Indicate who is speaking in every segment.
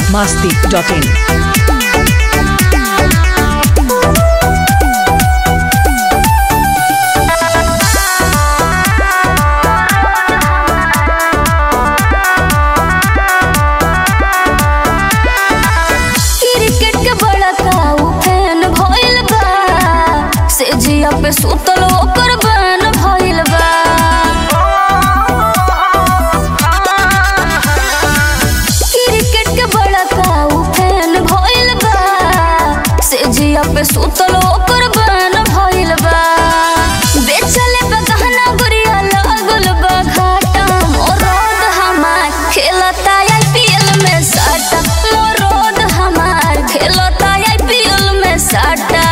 Speaker 1: masti.in.
Speaker 2: Cricket के बड़का उ फैन भइल बा से जिया पे सुतल ओकर बैन भइल बा क्रिकेट के बड़का उ फैन भइल बा से जिया पे सुतल ओकर बैन भइल बा बेचले पे गहना गुड़िया लागल बा घाटा मोरद हमार खेलता आईपीएल में साटा मोरद हमार खेलता आईपीएल में साटा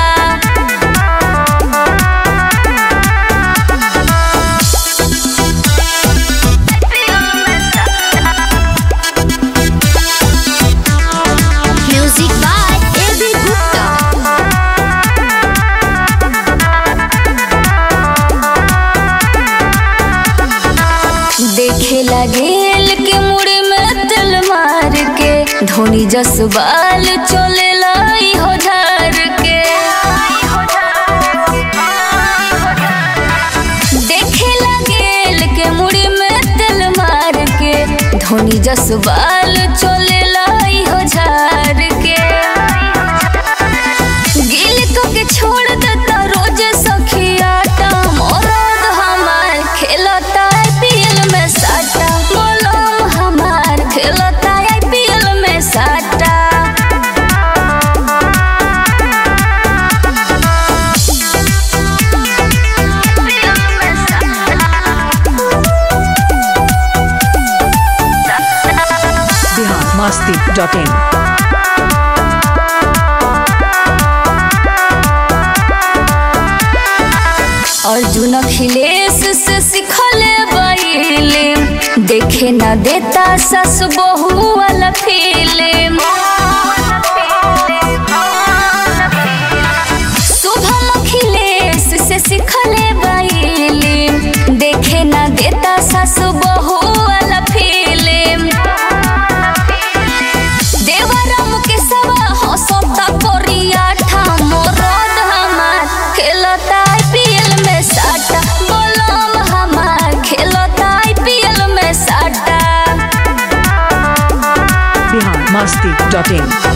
Speaker 2: म्यूजिक बाय एबी गुप्ता देखे लगेल के मुड़ी में तिल मार के धोनी जसबाल चले लाई हो झार के देखे लगेल के मुड़ी में तिल मार के धोनी जसबाल चले लाई हो झार के गिल को के छोड़ देता रोज सखियाटा मोरद हमार खेलता आईपीएल में साटा मोलम हमार खेलता आईपीएल में साटा
Speaker 1: Bihar masti.in.
Speaker 2: अर्जुन अखिलेश से सिखले बैले देखे न देता सस बहू वाला फिल्म शुभम अखिलेश से सिखले बैले देखे न देता सस बहू वाला फिल्म देवरम के सवा हंसता कोरिया ठाम रोद हमार खेलता आईपीएल में साटा बोलम हमार खेलता आईपीएल में साटा
Speaker 1: Bihar masti.in.